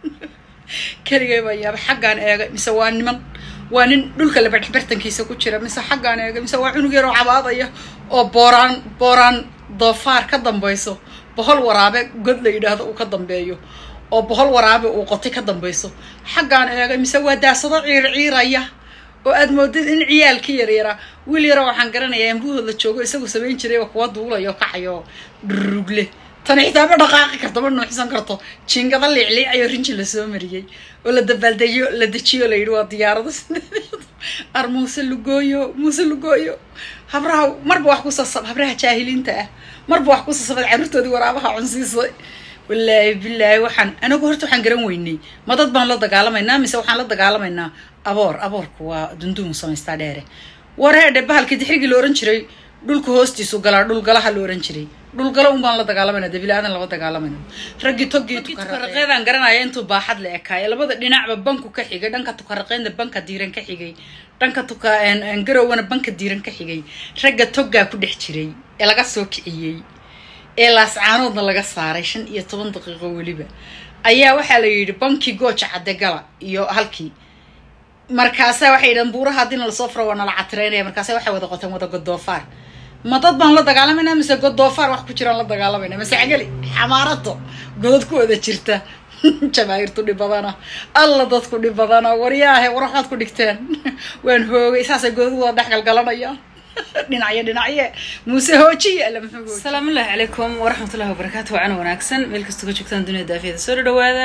keligay baa yaaba xaggaan eegay mise waa niman waa nin dhulka laba dhexbartankiisa ku jira mise xaggaan eegay mise waa cunug yaroo cabaadaya oo booraan booraan doofaar ka dambayso bohol waraabe god la yidhaahdo uu ka dambeeyo oo bohol waraabe uu qotay ka dambayso xaggaan eegay mise waa daasado ciir ciiraya oo aad moodid in ciyaalkii yaryaraa wiil yaro waxaan garanayaa ambuhood la joogo isagu samayn jiray oo kuwa duulayo kacayo dhurugle tani xitaa ma dhaqaaqi karto ma nuuxsan karto jiingada liicliicayo rinji lasoo mariyey oo la dabaaldejiyo la dejiyo la yidhi waa diyaarado sideed ar muuse lugooyo muuse lugooyo habraha marba wax ku sasab habraha jaahiliinta ah marba wax ku sasabad carruurtoodii waraabaha cunsiisay wallaahi bilaahi waxaan anagu horta waxaan garan weynay ma dad baan la dagaalamaynaa mise waxaan la dagaalamaynaa aboor aboorku waa dundumu samaystaa dheere wareedhe bahalkii dixrigii la ohan jiray dhulka hoostiisu galaa dhulgalaha la ohan jiray dhulgalo un baan la dagaalamayna dabilaadan lama dagaalamayno raggii toggii tukaraqeedaan garanaya intuu baaxad la ekaayo labada dhinacba banku ka xigay dhanka tukaraqeynda banka diiran ka xigay dhanka tuka garowana banka diiran ka xigay ragga toggaa ku dhex jiray ee laga soo kiciyey ee laascaanoodna laga saaray shan iyo toban daqiiqo weliba ayaa waxaa la yidhi bankii gooja cadde gala iyo halkii markaasa waxay yidhahan buuraha haddiina lasoo furo waa nala catireynaya markaasa waxay wada qoteen wada godoofaar ma dad baan la dagaalamayna mise godoofaar wax ku jiraan la dagaalamayna mise cageli xamaarato godad ku wada jirta jamaahiirtu dhib badana alla dadku dhib badana waryaahe war waxbaad ku dhigteen waan hoogay saasay godad wada dhex galgalanayaan dhinacyo dhinacye muuse hoojiye alla muxuu hoojiye asalaamullahi calaykum waraxmatullahi wabarakaatu wacan wanaagsan meel kastoo ka joogtaan dunida daafiyada soo dhawaada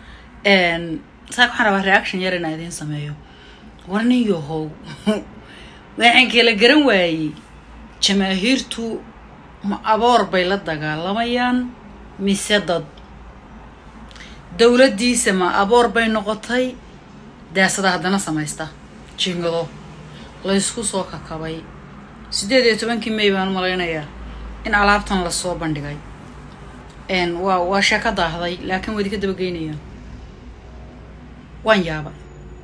saaka waxaan rabaa reaction yar inaa idiin sameeyo war nin yahow waxaan kala garan waayey jamaahiirtu ma aboor bay la dagaalamayaan mise dad dowladdiisa ma aboor bay noqotay daasada haddana samaysta jingado laysku soo kakabay siddeed iyo tobankii may baan malaynayaa in alaabtan lasoo bandhigay waa waa sheeko daahday laakiin waadi ka dabageynaya waan yaabay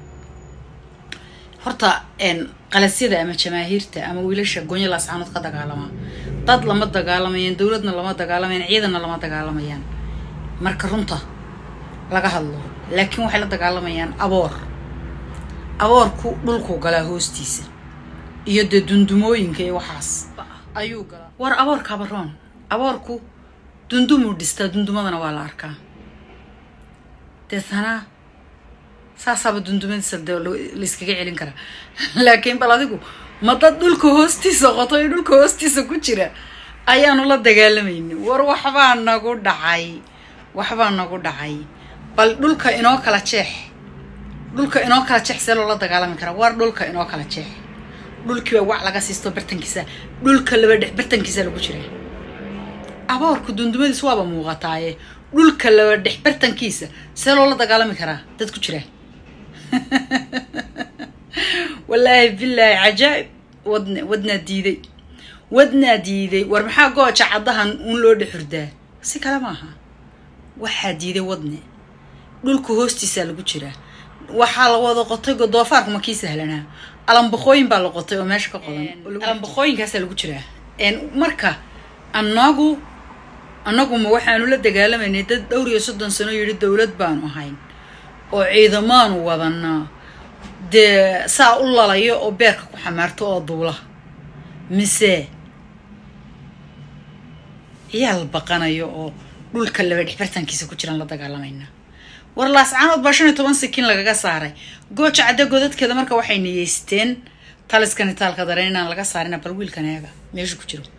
horta qalasyada ama jamaahiirta ama wiilasha gonya laascaanood ka dagaalamaa dad lama dagaalamayaan dowladna lama dagaalamayaan ciidanna lama dagaalamayaan marka runta laga hadlo laakiin waxay la dagaalamayaan aboor aboorku dhulku galaa hoostiisa iyo dee dundumooyinka iyo waxaas ayuu galaa war aboorka abaroon aboorku dundumuu dhistaa dundumadana waa la arkaa deetana saasaaba dundumadiisa de layskaga celin karaa laakiin bal adigu ma dad dhulka hoostiisa qoto iyo dhulka hoostiisa ku jira ayaanu la dagaalamayni war waxbaa nagu dhacay waxbaa nagu dhacay bal dhulka inoo kala jeex dhulka inoo kala jeex see loola dagaalami karaa war dhulka inoo kala jeex dhulkiiba wac laga siisto bartankiisa dhulka laba dhex bartankiisa lagu jira aboorku dundumadiisa waaba muuqataaye dhulka laba dhex bartankiisa see loola dagaalami karaa dad ku jira wallaahi bilaahi cajaa'ib wadne wadnaa diiday wadnaa diiday war maxaa gooja caddahan uun loo dhexurdaa si kale maaha waxaa diiday wadne dhulka hoostiisaa lagu jiraa waxaa la wada qotay godoofaarku ma kii sahlanaa alambaqooyin baa la qotay oo meesha ka qodan alambaqooyinkaasaa lagu jiraa marka annagu annaguma waxaanu la dagaalamaynay dad dhowr iyo soddon sano yidhi dowlad baanu ahayn oo ciidamaanu wadanaa dee saa u lalayo oo beerka ku xamaarto oo duula mise ciyaal baqanayo oo dhulka laba dhexbartankiisa ku jiraan la dagaalamaynaa war laascaanood baa shan iyo toban sikiin lagaga saaray gooja cadde godadkeeda marka waxay niyeysteen taliskan itaalka dareen inaan laga saarina bal wiilkan eega meeshu ku jiro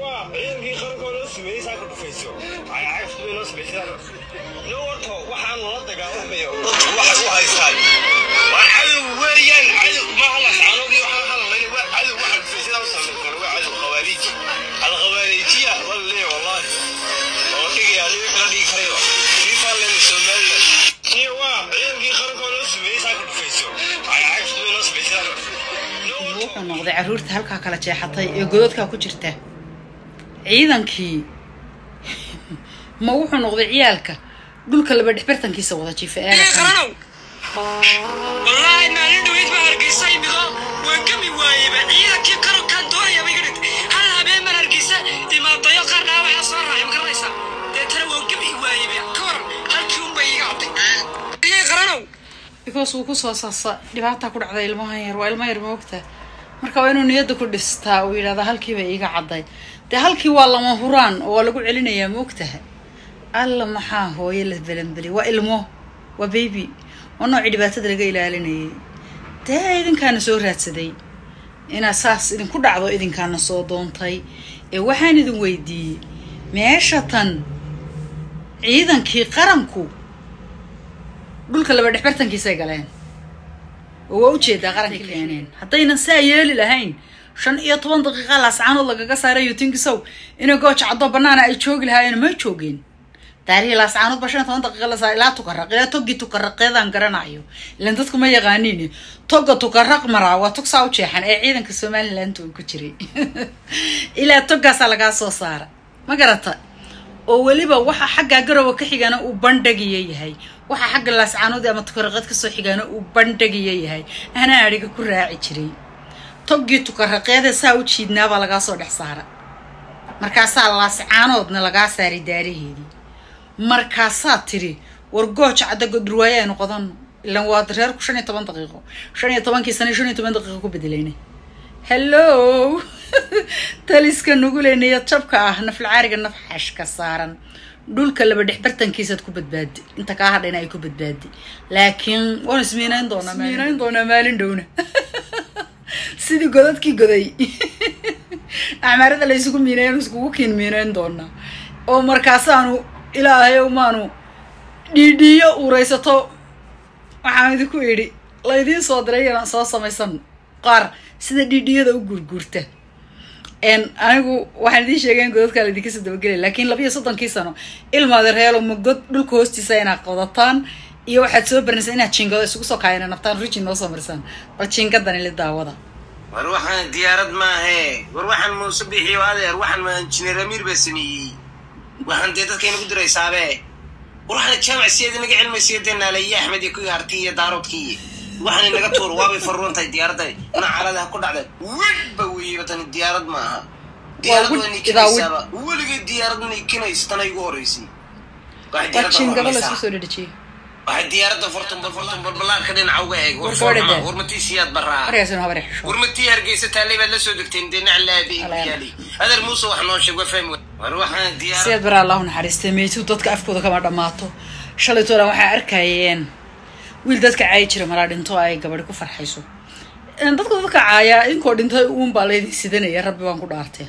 wuxuu noqday carruurta halkaa kala jeexatay ee godadkaa ku jirta ciidankii ma wuxuu noqday ciyaalka dhulka laba dhexbartankiisa wada jiifa eega wallaahi maalin dhaweyd baa hargeysa imido waan gami waayeyba ciidankii qarankaan doonayaba iga dhintay hal habeen baan hargeysa imaadayo qaar dhaawaca soo raacay ma garanaysaa deetana waan gami waayeyba ka waran halkii unbay iga cabtay because uu kusoo saasa dhibaataa ku dhacday ilmahan yar waa ilmo yar moogta marka waa inuu niyadda ku dhistaa uu yidhahdaa halkiiba iiga cadday dee halkii waa lama huraan oo waa lagu celinayaa moogtaha alla maxaa hooyo la belanbeli waa ilmo waa baby waa noocii dhibaatada laga ilaalinayay dee idinkaana soo raadsaday inaad saas idinku dhacdo idinkaana soo doontay ee waxaan idin weydiiyey meesha tan ciidankii qaranku dhulka laba dhexbartankiisay galeen oo waa ujeedaa qarankii keeneen haddaynan saa yeeli lahayn shan iyo toban daqiiqa laascaanood lagaga saaray yutinkisow inay gooja cadoo banaana ay joogi lahaayeen ma joogeen taarihii laascaanood ba shan iyo toban daqiiqa la saaray ilaa tukaraq ilaa toggii tukaraqeedaan garanayo ilan dadku ma yaqaaniin togga tukaraq maraa waa tog saa u jeexan ee ciidanka somaliland uu ku jiray ilaa toggaasaa lagaa soo saara ma garata oo weliba waxa xagga garowa ka xigana uu bandhagiya yahay waxa xagga laascaanood ama tukaraqeed kasoo xigana uu bandhagiya yahay anaa adhiga ku raaci jiray toggii tukaraqeede saa u jiidnaabaa lagaa soo dhex saara markaasaa laascaanoodna lagaa saaray daaraheedii markaasaa tiri war gooja cadda godurwaaye aynu qodano ilan waa reerku shan iyo toban daqiiqo shan iyo tobankii sana shan iyo toban daqiiqo ku bedelayna hello taliska nuguleynayo jabka ah naflacaariga naf xashka saaran dhulka laba dhex bartankiisaad ku badbaadi inta kaa hadhayna ay ku badbaadi laakiin waan ismiinayn doonaa ismiinayn doonaa maalin dhowna sidii godadkii goday acmaarada la isugu miinayn iskugu kiin miinayn doonaa oo markaasaanu ilaahayow maanu dhiidhiiyo uuraysato waxaan idinku idhi laydiin soo diray inaan soo samaysan qaar sida dhiidhiyada u gurguurta anigu waxaan idiin sheegay in godadkaa laydinka soo dabagelay laakiin labiyo soddonkii sano ilmaada reelo ma god dhulka hoostiisa inaad qodataan iyo waxaad soo barinaysaa inaad jiingado isugu soo kaayana naftaan rijin noo soo marisaan bal jiingadan ili daawada war waxaan diyaarad maahe war waxaan muuse bixiyo adeer waxaan ma injineer amiir baa sameeyey waxaan dee dadka inagu diraysaabe war waxaan jaamac siyaad inaga cilmaysiya dee naalaye axmed iyo kuwii harti iyo daaroodkii waxaan inaga tuuro waabay farruun tahay diyaaradda ina caladaha ku dhacda wegba weeyeba tani diyaarad ma aha diyaarad waa nikinaysaaba weligay diyaarad nikinaysa tana igu horeysay waa jiingado laysku soo dhadhejiyey waxay diyaaradda furtunbal furtunbal ballaarka dhinaca uga eeg War soo dhadee. warmatii siyaad baraa markaasuna habare xisho warmatii hargeysa taallay baad la soo degteen dee naclaabi Alaala. yaali adeer muuse wax noo sheeg waa fahmi wa- war waxaan diyaarad sideed bara allahu naxariistay meytu dadka afkooda kama dhammaato shalay toolan waxaa arkayeen wiil dadka caayi jira malaa dhinto ay gabadhi ku farxayso Een, dadka dadka caaya idinkoo dhintay uun baa laydin sidanaya rabbi baan ku dhaartee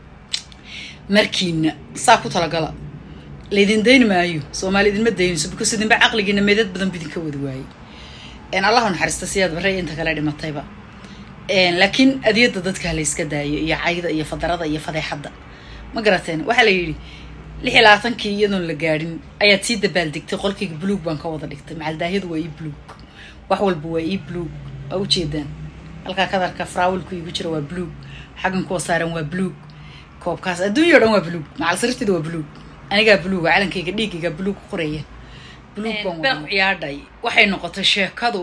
markiina saa ku talagala laydin dayni maayo soomaali idinma daynayso because idinba caqligiina meedad badan bidinka wadi waayey Een, allahu naxariista siyaad bare inta kale dhimatayba Een, laakiin adiyada dadka la iska daayo iyo cayda iyo fadarada iyo fadeexadda ma garateen waxaa la yidhi lix iyo labaatankii iyadoon la gaadhin ayaad sii dabaaldegtay qolkayga buluug baan ka wada dhigtay macaldaahyadu waa ii buluug wax walba waa ii buluug waa ujeedaan halkaa kadarka faraawilku igu jira waa buluug xaggan kuwa saaran waa buluug koobkaas adduunya o dhan waa buluug macal sariirteeda waa buluug anigaa buluuga calankayga dhiigayga buluug ku qoraya buluug baan wada ciyaadhay waxay noqotay sheekadu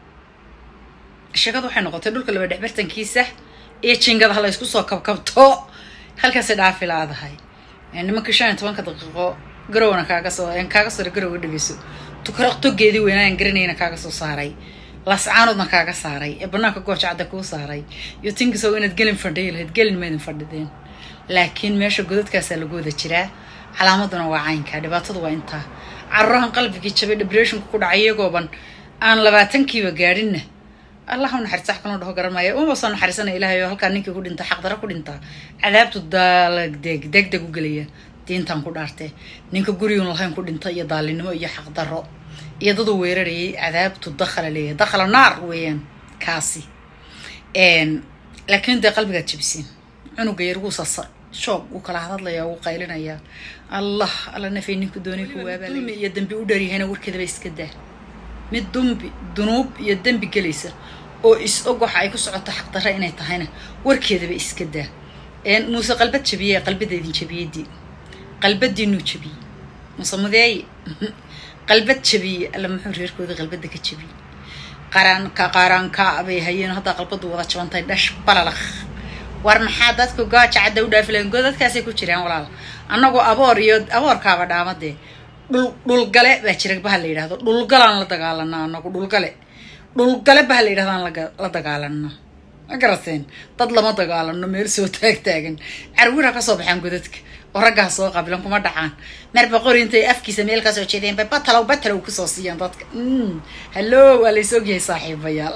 sheekadu waxay noqotay dhulka laba dhexbartankiisa iyo jingadaha la isku soo kabkabto halkaasay dhaafi laadahay Ee, nimankii shan iyo tobanka daqiiqo garowna kaaga soo een kaaga soo garowga dhegeyso tukaraq togeedii weynaan garanayna kaaga soo saaray lascaanoodna kaaga saaray ee banaanka gooja cadda kuu saaray iyo tinkisow inaad gelin fadhiyi lahayd gelin maydin fadhideen laakiin meesha godadkaasaa lagu wada jiraa calaamaduna waa caynka dhibaatadu waa intaa carurahan qalbigii jabay depressionka ku dhacay iyagooban aan labaatankiiba gaadhinna allah u naxariista wax kaloo dhaho garan maayo uma soo naxariisana ilaahay oo halkaa ninkii ku dhinta xaqdaro ku dhintaa cadaabtu daaladeg degdeg u gelaya diintan ku dhaartee ninka guriyun lahayn ku dhinta iyo daalinimo iyo xaqdaro iyo daduu weerarayay cadaabtu dakhala leeyahay dakhala naar weeyaan kaasi Een, laakiin dee qalbigaad jebisiin cunuga yar wuu sasa shoob wuu kala hadlaya wuu qaylinaya allah alla nafay ninku doonay ku waabaalay iyo dambi u dharyahayna warkeedaba iska daa mid dumbi dunuub iyo dembi gelaysa oo is og waxa ay ku socoto xaqdarra inay tahayna warkeedaba iska daa Een, muuse qalbad jabiyey qalbada idin jabiyadii qalbadiinuu jabiyey muuse mudeeye qalbad jabiyey alla muxuu reerkooda qalbada ka jabiyey qaranka qaranka bay hayeen haddaa qalbadu wada jabantay dhash balalakh war maxaa dadku gooja cadda u dhaafi lahayn godadkaasay ku jiraan walaal annagoo aboor iyo aboorkaaba dhaamadee dhul dhulgale baa jira baha la yidhahdo dhulgalaan la dagaalanaa anagu dhulgale dhulgale baha la yidhahdaan laga- la dagaalanaa ma garateen dad lama dagaalano meel soo taag taagan carwira kasoo baxaan godadka oo raggaa soo qabilan kuma dhacaan marba qori intay afkiisa meel kasoo jeedeen bay batalow batalow kusoo siiyaan dadka Mm, hallo waa lays ogyahay saaxiibayaal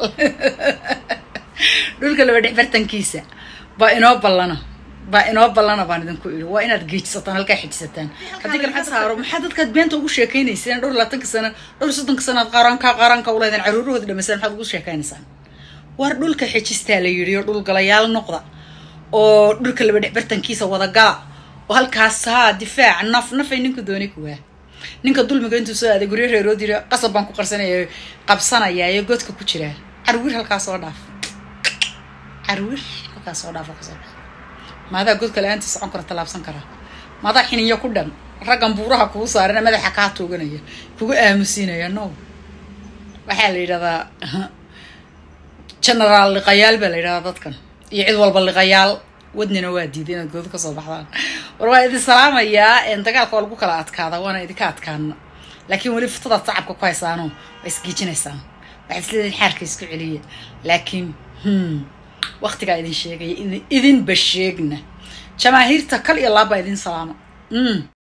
dhulka laba dhex bartankiisa baa inoo ballana baa inoo ballana baan idinku idhi waa inaad geejisataan halkaa xijisataan haddii kale maxaa saaro maxaa dadkaad beenta ugu sheekaynayseen dhowr labaatanka sano dhowr soddonka sano aad qaranka qaranka u leedeen caruurahooda dhamaysaan maxaad ugu sheekaynaysaan war dhulka xijistaa la yidhi oo dhulgalayaal noqda oo dhulka laba dhex bartankiisa wada gala oo halkaas haa difaac naf nafay ninku dooni kuwaa ninka dulmiga intuu soo aaday guryo reerood yidhi qasab baan ku qarsanaya qabsanayaa iyo godka ku jiraa carwir halkaas soo dhaaf carwir halkaas soo dhaaf oo kasoo bax maadaa godka la-aantii socon kara tallaabsan karaa maadaa xiniyo ku dhan raggan buuraha kugu saarana madaxa kaa tooganaya kugu aamusiinaya no waxaa la yidhahdaa generaal liqayaal baa la yidhahdaa dadkan iyo cid walba liqayaal wadnina waa diiday inaad goodo kasoo baxdaan war waa idin salaamayaa een, dagaalka waa lagu kala adkaada waana idinka adkaana laakiin weli futadaad sacabka ku haysaano waa isgiijinaysaan waxaad isleedihin xaarka isku celiya laakiin hmm, waqtigaa idin sheegaya idin- idinba sheegna jamaahiirta kal iyo laab baa idin salaama Mm.